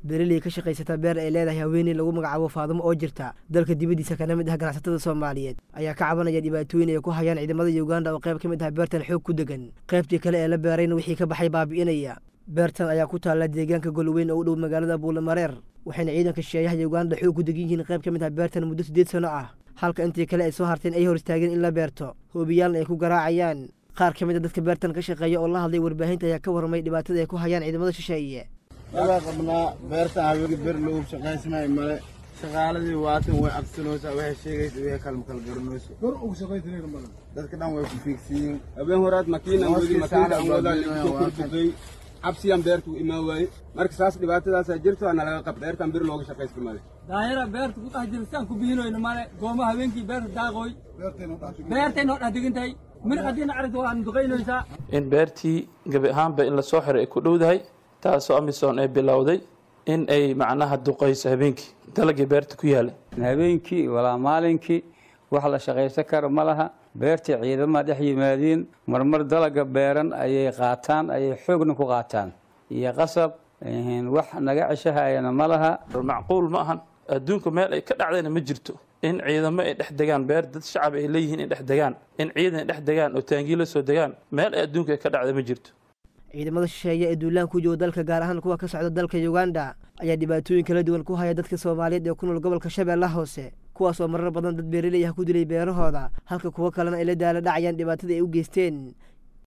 beeraley ka shaqaysata beer ay leedahay haweeney lagu magacaabo faadumo oo jirta dalka dibaddiisa kana mid ah ganacsatada soomaaliyeed ayaa ka cabanaya dhibaatooyin ay ku hayaan ciidamada uganda oo qayb ka mid ah beertan xoog ku degan qaybtii kale ee la beerayna wixii ka baxay baabi'inaya beertan ayaa ku taalla deegaanka golweyn oo u dhow magaalada buulamareer waxayna ciidanka shisheeyaha uganda xoog ku degan yihiin qayb ka mid ah beertan muddo siddeed sano ah halka intii kale ay soo harteen ay hor istaageen in la beerto hoobiyaalna ay ku garaacayaan qaar ka mid a dadka beertan ka shaqeeya oo la hadlay warbaahinta ayaa ka warramay dhibaatada ay ku hayaan ciidamada shisheeye waa qabnaa beerta haweenka ber loogu shaqaysmay male shaqaaladii waatan way cabsanoosaa waxay sheegaysa way kala kala garanayso gor ugu shaqaysanayna male dadka dhan way ku fiigsiyiin habeen horaad makiinan weli makiina aan wadaa soo kordhigay cabsiyaan beertu u imaan waaye marka saas dhibaatadaasaa jirto ana laga qab beertan bir looga shaqaysta male daayara beerta ku dhex jira siaan ku biinoyno male gooma habeenkii beerta daaqooy beertay noo dhex degantahay mir haddiina aragta waan duqaynaysaa in beertii gebi ahaanba in lasoo xiray ay ku dhowdahay taasoo amisom ay bilowday in ay macnaha duqayso habeenkii dalagii beerta ku yaalay habeenkii walaa maalinkii wax la shaqaysan kara ma laha beertii ciidama dhex yimaadiin marmar dalaga beeran ayay qaataan ayay xoogna ku qaataan iyo qasab wax naga ceshahayana ma laha macquul ma ahan adduunka meel ay ka dhacdayna ma jirto in ciidamo ay dhex degaan beer dad shacab ay leeyihiin in dhex degaan in ciidan ay dhex degaan oo taangii la soo degaan meel ay adduunka ay ka dhacda ma jirto ciidamada shisheeye ee duulaan ku jooga dalka gaar ahaan kuwa ka socda dalka uganda ayaa dhibaatooyin kala duwan ku haya dadka soomaaliyeed ee ku nool gobolka shabeellaha hoose kuwaasoo marar badan dad beeraley ah ku dilay beerahooda halka kuwo kalena ay la daala dhacayaan dhibaatada ay u geysteen